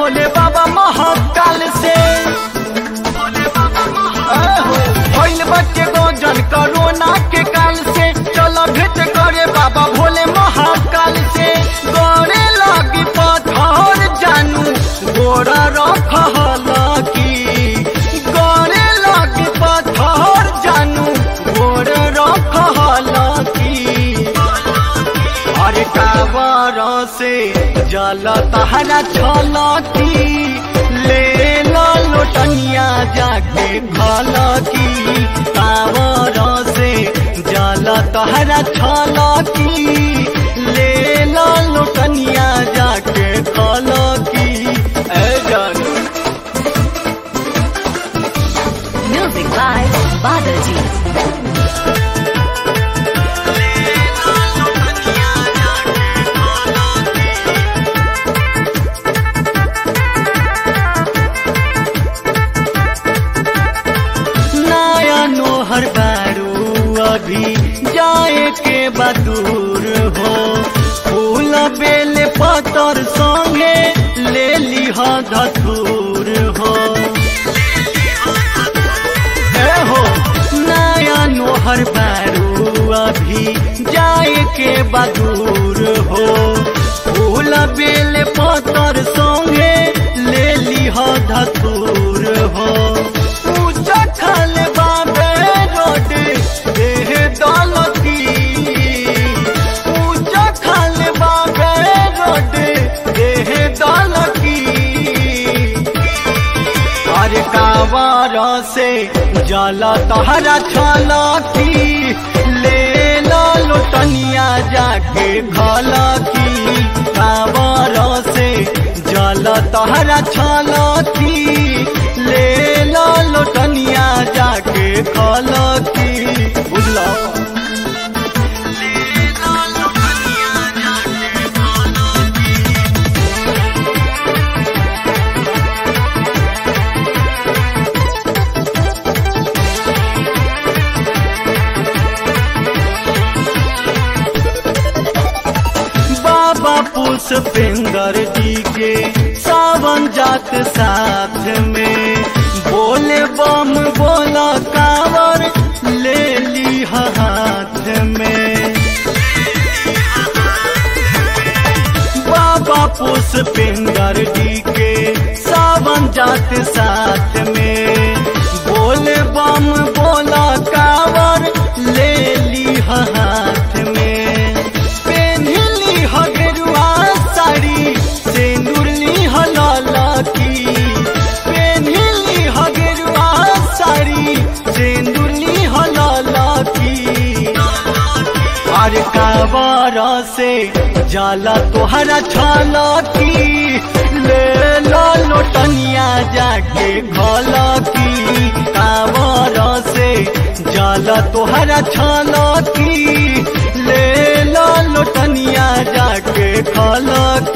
भोले बाबा महाकाल से भइल बच्चे गोजन कोरोना के काल से चलो भेंट करे बाबा भोले महाकाल से गौरे लगी पत्थर जानू गोरा रखल की गौरे लगी पत्थर जानू गोर रखल की अरे कावर से जल तहरा छलकी ले लो लोटनिया जाके खलकी कावर से जल तहरा छलकी ले लो लोटनिया जाके खलकी ए जानू Music by Badaji. नया नोहर बारू अभी जाए के बदूर हो फूल बेल पतर संगे ले लिह धतूर हो ए हो नया नोहर बारू अभी जाए के बदूर हो फूल बेल पतर संगे ले लिह धतूर हो पूजा खल बाबे रोड देह दौलती पूजा खल बाबे रोड देह दौलती अरे कावर से जल तहरा छलकी ले लो लोटनिया जाके घलकी कावर से जल तहरा छलकी ले लो लोटनिया जाके खलकी बुझलो बाबा पुष्पेंद्र जी के सावन जात साथ में बोले बम बोला कावर ले ली हाथ में बाबा पुष्पेंद्र जी के सावन जात साथ में बोले बम बोला कावर ले ली हाथ में पेन्हली हगरुआ साड़ी सेंदुरली हललकी पेन्हली हगरुआ साड़ी सेंदुरली हललकी अरे कावर से जाला तोहरा छलकी ले लो लोटनिया जाके घलकी कावर से जाला तोहरा छलकी ले लो लोटनिया जाके खलकी